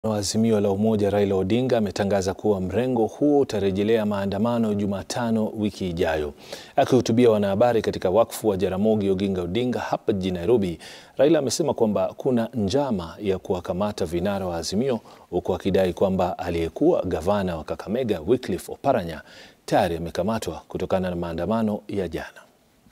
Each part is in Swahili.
wa Azimio la Umoja Raila Odinga ametangaza kuwa mrengo huo utarejelea maandamano Jumatano wiki ijayo. Akihutubia wanahabari katika wakfu wa Jaramogi Oginga Odinga hapa jijini Nairobi, Raila amesema kwamba kuna njama ya kuwakamata vinara wa Azimio, huku akidai kwamba aliyekuwa gavana wa Kakamega Wycliffe Oparanya tayari amekamatwa kutokana na maandamano ya jana.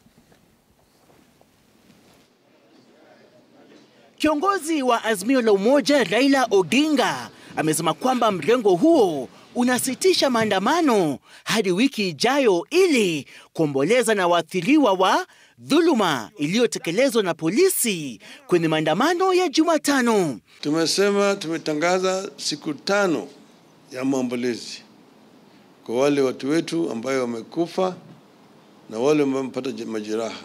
Kiongozi wa Azimio la Umoja Raila Odinga amesema kwamba mrengo huo unasitisha maandamano hadi wiki ijayo ili kuomboleza na waathiriwa wa dhuluma iliyotekelezwa na polisi kwenye maandamano ya Jumatano. Tumesema tumetangaza siku tano ya maombolezi kwa wale watu wetu ambayo wamekufa na wale ambao wamepata majeraha.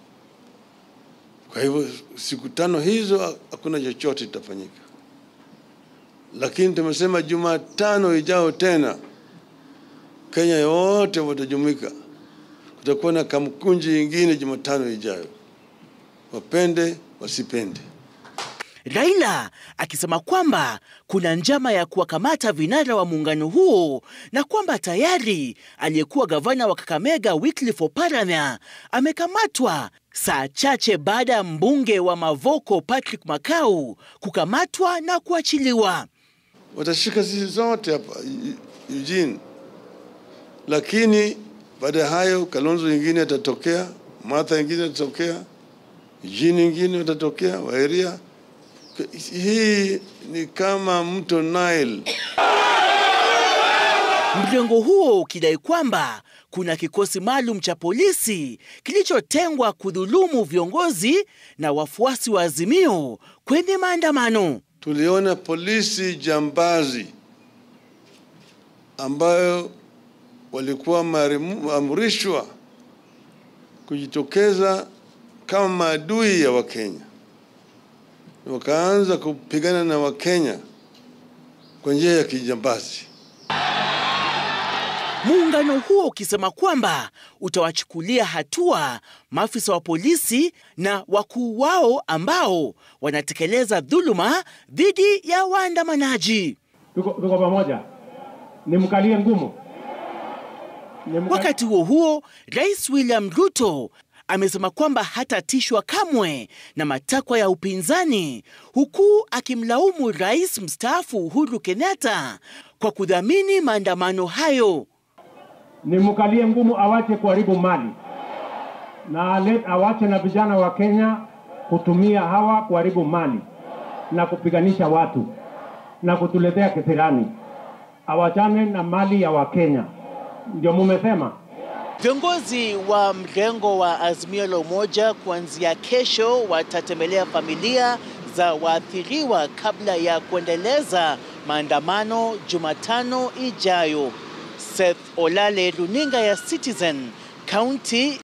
Kwa hivyo siku tano hizo hakuna chochote kitafanyika, lakini tumesema Jumatano ijao tena Kenya yote watajumuika, kutakuwa na kamkunji ingine Jumatano ijayo, wapende wasipende. Raila akisema kwamba kuna njama ya kuwakamata vinara wa muungano huo na kwamba tayari aliyekuwa gavana wa Kakamega Wycliffe Oparanya amekamatwa saa chache baada ya mbunge wa Mavoko Patrick Makau kukamatwa na kuachiliwa. Watashika sisi zote hapa Eugene, lakini baada ya hayo Kalonzo ingine atatokea, Martha ingine atatokea, Eugene ingine watatokea, Wairia hii ni kama mto Nile. Mrengo huo ukidai kwamba kuna kikosi maalum cha polisi kilichotengwa kudhulumu viongozi na wafuasi wa Azimio kwenye maandamano. Tuliona polisi jambazi ambayo walikuwa wameamrishwa kujitokeza kama maadui ya Wakenya wakaanza kupigana na Wakenya kwa njia ya kijambazi. Muungano huo ukisema kwamba utawachukulia hatua maafisa wa polisi na wakuu wao ambao wanatekeleza dhuluma dhidi ya waandamanaji. Tuko, tuko pamoja, nimkalie ngumu. Nimka... Wakati huo huo, Rais William Ruto amesema kwamba hatatishwa kamwe na matakwa ya upinzani, huku akimlaumu rais mstaafu Uhuru Kenyatta kwa kudhamini maandamano hayo. Nimkalie ngumu, awache kuharibu mali na awache na vijana wa Kenya kutumia hawa kuharibu mali na kupiganisha watu na kutuletea kisirani. Awachane na mali ya Wakenya, ndio mumesema. Viongozi wa mrengo wa Azimio la Umoja kuanzia kesho watatembelea familia za waathiriwa kabla ya kuendeleza maandamano Jumatano ijayo. Seth Olale, runinga ya Citizen, kaunti